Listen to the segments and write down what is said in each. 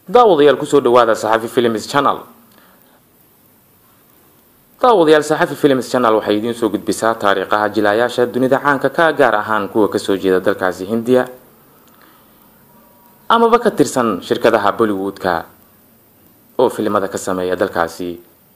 daawadayaal kusoo dhawaada saxafi films channel daawadayaal saxafi films channel waxay idiin soo gudbisaa taariikhaha jilaayaasha dunida caanka ka gaar ahaan kuwa kasoo jeeda dalkaasi hindiya amaba ka tirsan shirkadaha bollywood-ka oo filimada ka sameeya dalkaasi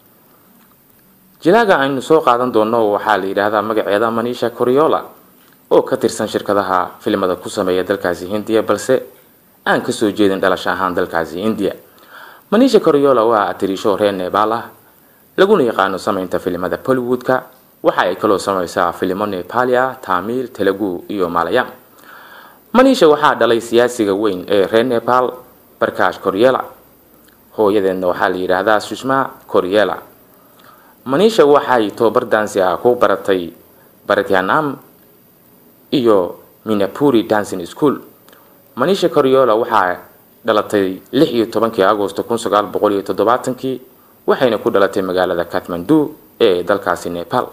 jilaaga aynu soo qaadan doono waxaa la yidhaahdaa magaceeda manisha coriola oo ka tirsan shirkadaha filimada ku sameeya dalkaasi hindiya balse aan kasoo jeedin dhalasho ahaan dalkaasi hindiya manisha coriola waa atiriisho reer nebaal ah laguna yaqaano sameynta filimada bollywood-ka waxa ay kaloo sameysaa filimo nebalia tamil telugu iyo malayam manisha waxaa dhalay siyaasiga weyn ee reer nepal barkash coriela hooyadeedna waxaa la yidhaahdaa sushma coriela manisha waxay tobabar dansi ah ku baratay baratyanam iyo minapuri dancing school manisha coriola waxaa dhalatay lix iyo tobankii agosto kun sagaal boqol iyo toddobaatankii waxayna ku dhalatay magaalada kathmandu ee dalkaasi nepal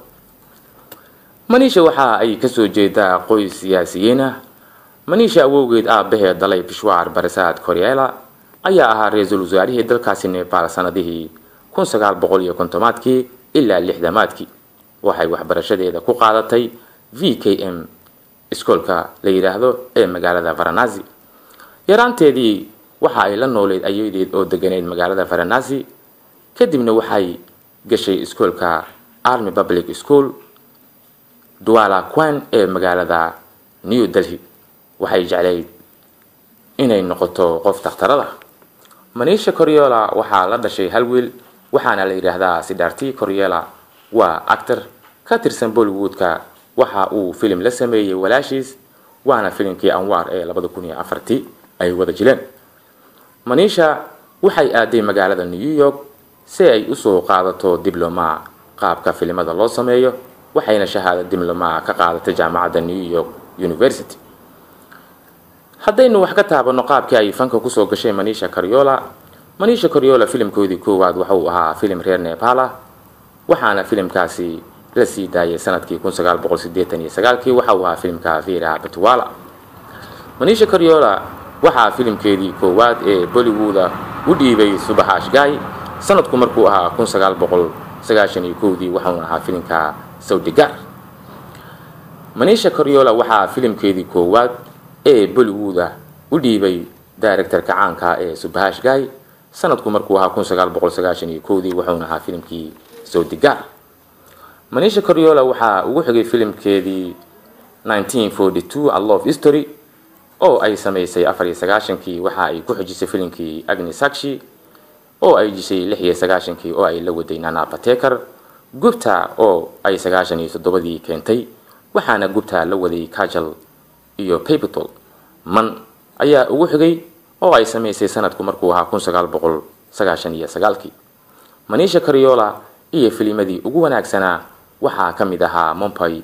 manisha waxa ay kasoo jeedaa qoys siyaasiyiin ah manisha awowgeed aabaheed dalay bishwaar barasaad coriela ayaa ahaa ra-iisul wasaarihii dalkaasi nepal sanadihii kun sagaal boqol iyo kontomaadkii ilaa lixdamaadkii waxay waxbarashadeeda ku qaadatay v k m iskoolka la yidhaahdo ee magaalada varanasi yaraanteedii waxa ay la nooleyd ayadeed oo deganeyd magaalada varanasi kadibna waxay gashay iskoolka army public school duala quan ee magaalada new delhi waxay jeclayd inay noqoto qof takhtarada manisha coriola waxaa la dhashay hal wiil waxaana la yidhaahdaa sidarti coriela waa actor ka tirsan bollywood-ka waxa uu filim la sameeyey walaashiis waana filimkii anwaar ee labada kun iyo afartii ay wada jileen manisha waxay aaday magaalada new york si ay usoo qaadato dibloma qaabka filimada loo sameeyo waxayna shahaado dibloma ka qaadatay jaamacadda new york university haddaynu wax ka taabano qaabkii ay fanka kusoo gashay manisha coriola manisha coriola filimkoodii koowaad waxauu ahaa filim reer nepal ah waxaana filimkaasi la sii daayay sanadkii kun sagaal boqol sideetan iyo sagaalkii waxa uu ahaa filimka vera batwala manisha coriola waxaa filimkeedii koowaad ee bollywooda u dhiibay subaxaash gaay sanadku markuu ahaa kun sagaal boqol sagaashan iyo kowdii waxauna ahaa filimka sawdigar manisha coriola waxaa filimkeedii koowaad ee bollywooda u dhiibay directorka caanka ee subahash gaay sanadku markuu ahaa kun sagaal boqol sagaashan iyo kowdii wuxuuna ahaa filimkii sawdigar manisha coriola waxaa ugu xigay filimkeedii nineteen forty two a love history oo ay sameysay afar iyo sagaashankii waxa ay ku xijisay filimkii agni sakshi oo ay jishay lix iyo sagaashankii oo ay la waday nana bateker gubta oo ay sagaashan iyo toddobadii keentay waxaana gubta la waday kajal iyo papitol man ayaa ugu xigay oo ay sameysay sanadku markuu ahaa kun sagaal boqol sagaashan iyo sagaalkii manisha coriola iyo filimadii ugu wanaagsanaa waxaa ka mid ahaa mompay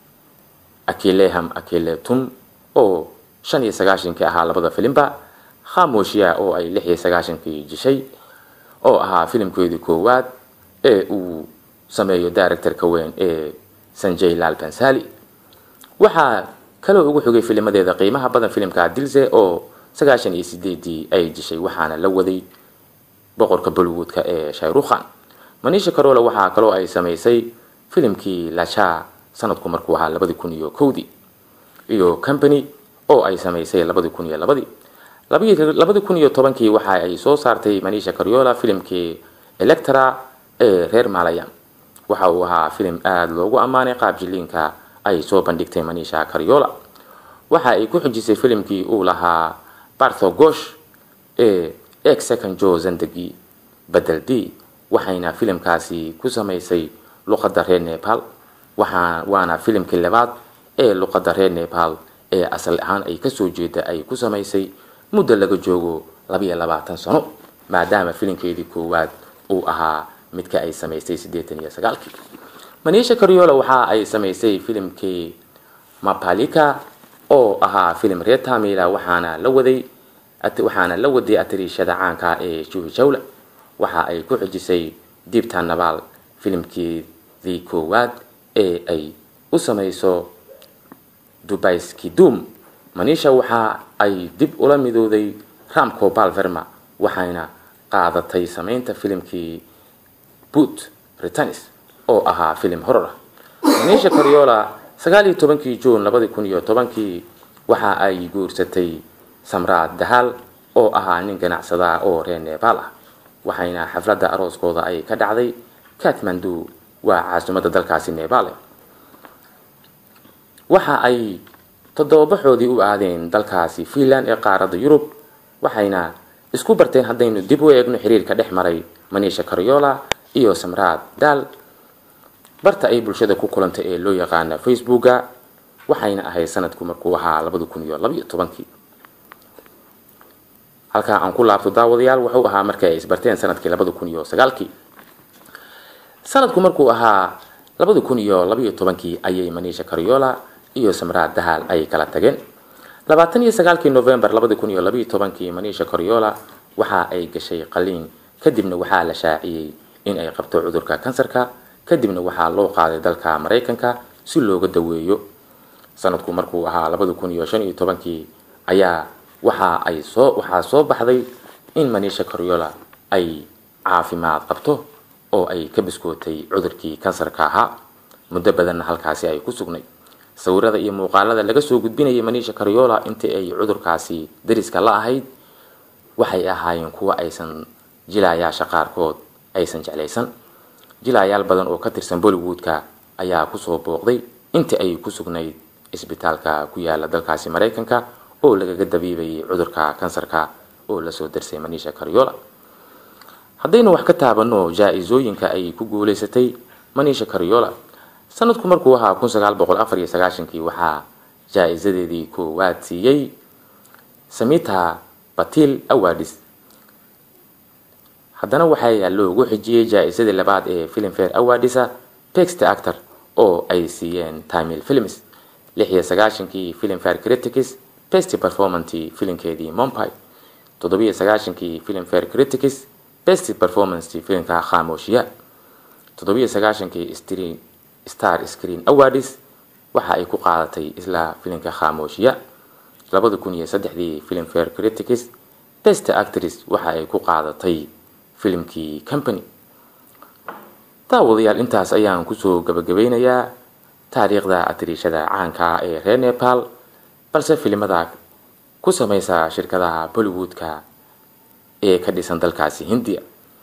akileham akiletum oo shan iyo sagaashankii ahaa labada filimba khamoshiya oo ay lix iyo sagaashankii jishay oo ahaa filimkeedii koowaad ee uu sameeyo directorka weyn ee sanjay lal bansali waxaa kaloo ugu xigay filimadeeda qiimaha badan filimka dilze oo sagaashan iyo sideedii ay jishay waxaana la waday boqorka bollywoodka ee shayrukhan manisha carola waxaa kaloo ay sameysay filimkii lacha sanadku markuu ahaa labadi kun iyo kowdii iyo company oo ay sameysay labadi kun iyo labadii labadi kun iyo tobankii waxa ay soo saartay manisha coriola filimkii electra ee reer malayam waxa uu ahaa filim aada loogu ammaanay qaab jiliinka ay soo bandhigtay manisha coriola waxa ay ku xijisay filimkii uu lahaa bartho gosh ee ex second jo zandagi bedel d waxayna filimkaasi ku sameysay luqadda reer nepal waxaa waana filimkii labaad ee luqadda reer nepal ee asal ahaan ay kasoo jeeda ay ku samaysay muddo laga joogo labaiyo labaatan sano maadaama filimkeedii koowaad uu ahaa midka ay samaysay siddeetan iyo sagaalkii manisha coriola waxa ay samaysay filimkii mapalika oo ahaa filim reer tamila waxaana la waday waxaana la waday atariishada caanka ee juhi jawla waxa ay ku xijisay diibta nabaal filimkeedii koowaad ee ay u samayso dubayskidum manisha waxa ay dib ula midooday ramco balverma waxayna qaadatay sameynta filimkii boot britanis oo ahaa filim horor ah manisha coriola sagaal iyo tobankii juun labadi kun iyo tobankii waxa ay guursatay samraad dahal oo ahaa nin ganacsada oo reer nebaal ah waxayna xafladda arooskooda ay ka dhacday katmandu waa caasimadda dalkaasi nebaale waxa ay toddobabaxoodii u aadeen dalkaasi finland ee qaaradda yurub waxayna isku barteen haddaynu dib u eegno xiriirka dhex maray manisha coriola iyo samraad daal barta ay bulshada ku kulantay ee loo yaqaana facebooka waxayna ahayd sanadku markuu ahaa labadi kun iyo labaiyo tobankii halkaa aan ku laabto daawadayaal wuxuu ahaa markii ay isbarteen sanadkii labadi kun iyo sagaalkii sanadku markuu ahaa labadi kun iyo labaiyo tobankii ayay manisha coriola iyo samraad dahal ay kala tageen labaatan iyo sagaalkii novembar labadi kun iyo labaiyo tobankii manisha coriola waxa ay gashay qaliin kadibna waxaa la shaaciyey in ay qabto cudurka kansarka kadibna waxaa loo qaaday dalka maraykanka si looga daweeyo sanadku markuu ahaa labadi kun iyo shan iyo tobankii ayaa waxa ay soo waxaa soo baxday in manisha coriola ay caafimaad qabto oo ay ka biskootay cudurkii kansarka ahaa muddo badanna halkaasi ay ku sugnay sawirada iyo muuqaalada laga soo gudbinayay manisha coriola intii ay cudurkaasi dariska la ahayd waxay ahaayeen kuwo aysan jilayaasha qaarkood aysan jeclaysan jilayaal badan oo ka tirsan bollywoodka ayaa kusoo booqday intii ay ku sugnayd isbitaalka ku yaala dalkaasi maraykanka oo lagaga dabiibayay cudurka kansarka oo lasoo darsay manisha coriola haddaynu wax ka taabano jaa-isooyinka ay ku guuleysatay manisha coriola sanadku markuu ahaa kun sagaal boqol afar iyo sagaashankii waxaa jaa-isadeedii koowaad siiyey samita batil awadis haddana waxaa loogu xijiyey jaa-isadii labaad ee filmfare awadisa text actor oo ay siiyeen timil films lix iyo sagaashankii filmfare critics best performanti filimkeedii mompai toddobiyo sagaashankii filmfare critics best performance filimka khamooshiya toddobiyo sagaashankii star screen awards waxa ay ku qaadatay isla filimka khamooshiya labada kun iyo saddexdii filmfare critics best actress waxa ay ku qaadatay filimkii company daawadayaal intaas ayaan kusoo gabagabeynayaa taariikhda atiriishada caanka ah ee reer nepal balse filimada ku sameysa shirkadaha bollywoodka ee ka dhisan dalkaasi hindiya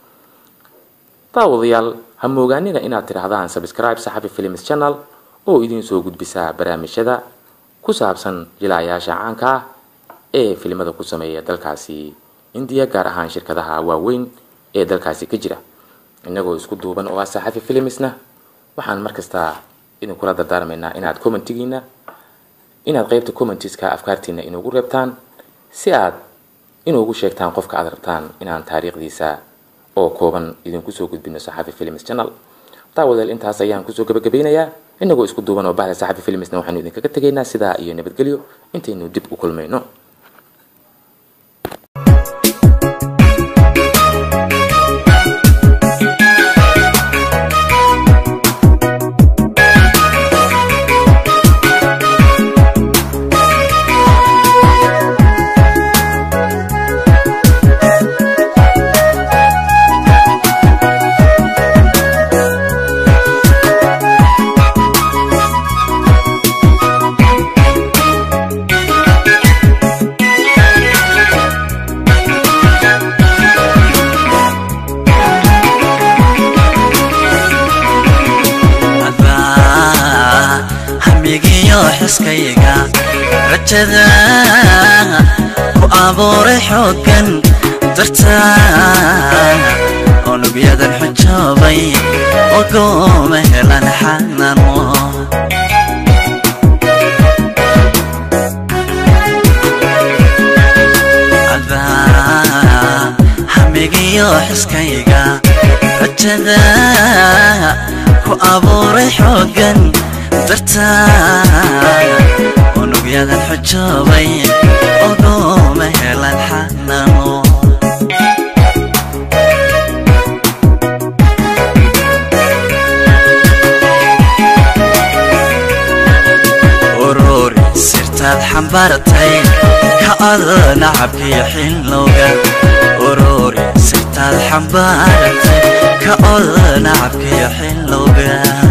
daawadayaal ha moogaanina inaad tidhaahdaan subscribe saxafi films channel oo idiin soo gudbisaa barnaamijyada ku saabsan jilaayaasha caanka ah ee filimada ku sameeya dalkaasi hindiya gaar ahaan shirkadaha waaweyn ee dalkaasi ka jira inagoo isku duuban oo ah saxafi filmisna waxaan markasta idinkula dardaarmaynaa inaad commentigiina inaad qeybta commentiska afkaartiina inugu reebtaan si aad inuugu sheegtaan qofka aad rabtaan inaan taariikhdiisa oo kooban idinku soo gudbino saxafi films channel daawadeel intaas ayaan kusoo gabagabeynayaa inagoo isku duuban oo bahda saxafi filmsna waxaanu idinkaga tegaynaa sidaa iyo nabadgelyo intaynu dib u kulmayno xaskayga rajada ku abuuray xooggan dartaa unugyadan xujoobay ogooma helan xanano hamigiyo xiskayga rajada ku abuuray xooggan dartaa unugyadan xujoobay ogooma helan xanano ururi sirtaad xambaartay ka ada nacabkiyo xilowga aad xambaarantay ka ol nacabkiyo xilowga